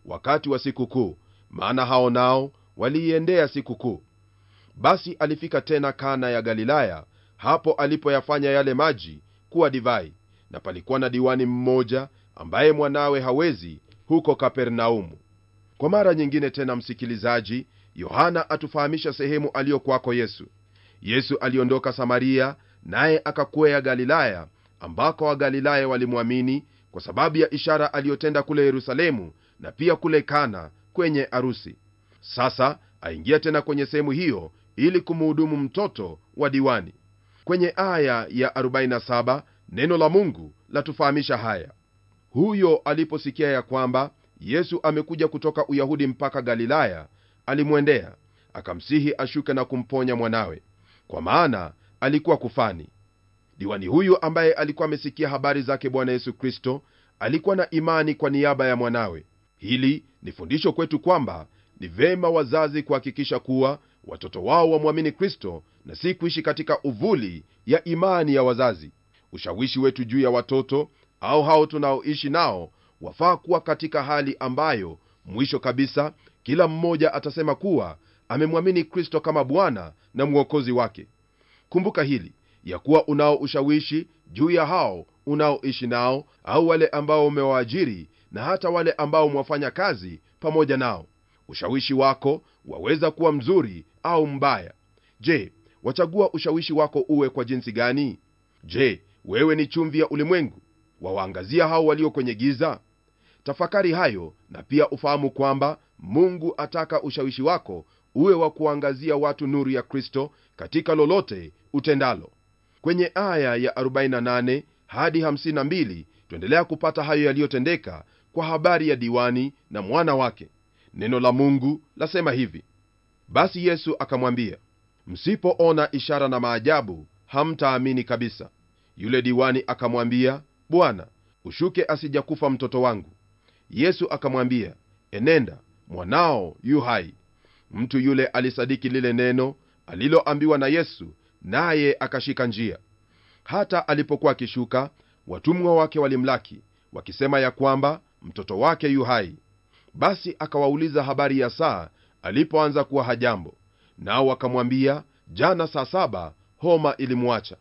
wakati wa sikukuu maana hao nao waliiendea sikukuu basi alifika tena kana ya galilaya hapo alipoyafanya yale maji kuwa divai na palikuwa na diwani mmoja ambaye mwanawe hawezi huko kapernaumu kwa mara nyingine tena msikilizaji yohana atufahamisha sehemu aliyokwako yesu yesu aliondoka samaria naye akakwea galilaya ambako wagalilaya walimwamini kwa sababu ya ishara aliyotenda kule yerusalemu na pia kule kana kwenye arusi sasa aingia tena kwenye sehemu hiyo ili kumuhudumu mtoto wa diwani kwenye aya ya 47 neno la mungu latufahamisha haya huyo aliposikia ya kwamba yesu amekuja kutoka uyahudi mpaka galilaya alimwendea akamsihi ashuke na kumponya mwanawe kwa maana alikuwa kufani diwani huyu ambaye alikuwa amesikia habari zake bwana yesu kristo alikuwa na imani kwa niaba ya mwanawe hili ni fundisho kwetu kwamba ni vema wazazi kuhakikisha kuwa watoto wao wamwamini kristo na si kuishi katika uvuli ya imani ya wazazi ushawishi wetu juu ya watoto au hao tunaoishi nao wafaa kuwa katika hali ambayo mwisho kabisa kila mmoja atasema kuwa amemwamini kristo kama bwana na mwokozi wake kumbuka hili ya kuwa unao ushawishi juu ya hao unaoishi nao au wale ambao umewaajiri na hata wale ambao mwafanya kazi pamoja nao ushawishi wako waweza kuwa mzuri au mbaya je wachagua ushawishi wako uwe kwa jinsi gani je wewe ni chumvi ya ulimwengu wawaangazia hao walio kwenye giza tafakari hayo na pia ufahamu kwamba mungu ataka ushawishi wako uwe wa kuangazia watu nuru ya kristo katika lolote utendalo kwenye aya ya 48 hadi 52 tuendelea kupata hayo yaliyotendeka kwa habari ya diwani na mwana wake neno la mungu lasema hivi basi yesu akamwambia msipoona ishara na maajabu hamtaamini kabisa yule diwani akamwambia bwana ushuke asijakufa mtoto wangu yesu akamwambia enenda mwanao yu hai mtu yule alisadiki lile neno aliloambiwa na yesu naye akashika njia hata alipokuwa akishuka watumwa wake walimlaki wakisema ya kwamba mtoto wake yu hai basi akawauliza habari ya saa alipoanza kuwa hajambo nao wakamwambia jana saa saba homa ilimwacha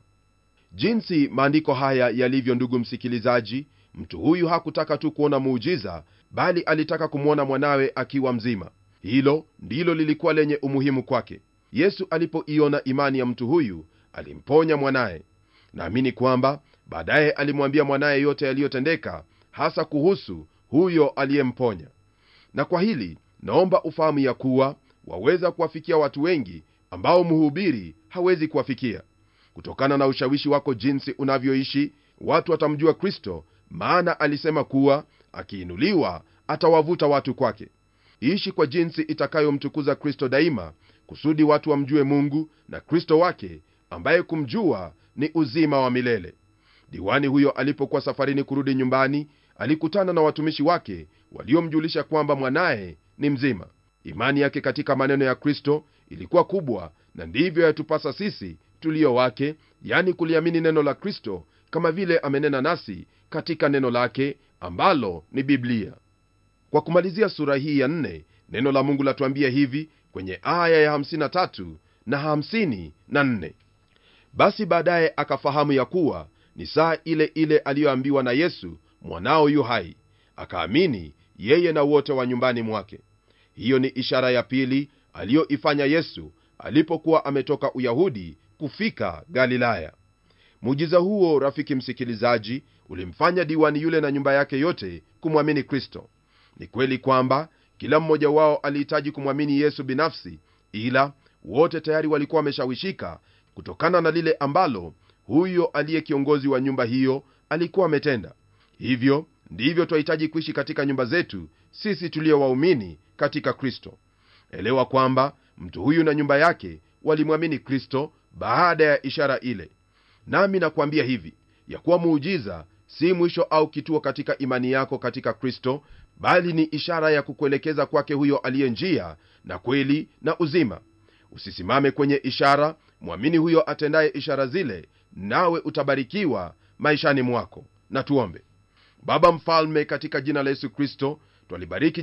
jinsi maandiko haya yalivyo ndugu msikilizaji mtu huyu hakutaka tu kuona muujiza bali alitaka kumwona mwanawe akiwa mzima hilo ndilo lilikuwa lenye umuhimu kwake yesu alipoiona imani ya mtu huyu alimponya mwanaye naamini kwamba baadaye alimwambia mwanaye yote yaliyotendeka hasa kuhusu huyo aliyemponya na kwa hili naomba ufahamu ya kuwa waweza kuwafikia watu wengi ambao mhubiri hawezi kuwafikia kutokana na ushawishi wako jinsi unavyoishi watu watamjua kristo maana alisema kuwa akiinuliwa atawavuta watu kwake ishi kwa jinsi itakayomtukuza kristo daima kusudi watu wamjue mungu na kristo wake ambaye kumjua ni uzima wa milele diwani huyo alipokuwa safarini kurudi nyumbani alikutana na watumishi wake waliomjulisha kwamba mwanaye ni mzima imani yake katika maneno ya kristo ilikuwa kubwa na ndivyo yatupasa sisi tulio wake yani kuliamini neno la kristo kama vile amenena nasi katika neno lake ambalo ni biblia kwa kumalizia sura hii ya nne neno la mungu latuambia hivi kwenye aya ya 53 na 54 basi baadaye akafahamu ya kuwa ni saa ile ile aliyoambiwa na yesu mwanao yu hai akaamini yeye na wote wa nyumbani mwake hiyo ni ishara ya pili aliyoifanya yesu alipokuwa ametoka uyahudi kufika galilaya muujiza huo rafiki msikilizaji ulimfanya diwani yule na nyumba yake yote kumwamini kristo ni kweli kwamba kila mmoja wao alihitaji kumwamini yesu binafsi ila wote tayari walikuwa wameshawishika kutokana na lile ambalo huyo aliye kiongozi wa nyumba hiyo alikuwa ametenda hivyo ndivyo twahitaji kuishi katika nyumba zetu sisi tulio waumini katika kristo elewa kwamba mtu huyu na nyumba yake walimwamini kristo baada ya ishara ile nami nakwambia hivi ya kuwa muujiza si mwisho au kituo katika imani yako katika kristo bali ni ishara ya kukuelekeza kwake huyo aliye njia na kweli na uzima usisimame kwenye ishara mwamini huyo atendaye ishara zile nawe utabarikiwa maishani mwako na tuombe baba mfalme katika jina la yesu kristo twalibariki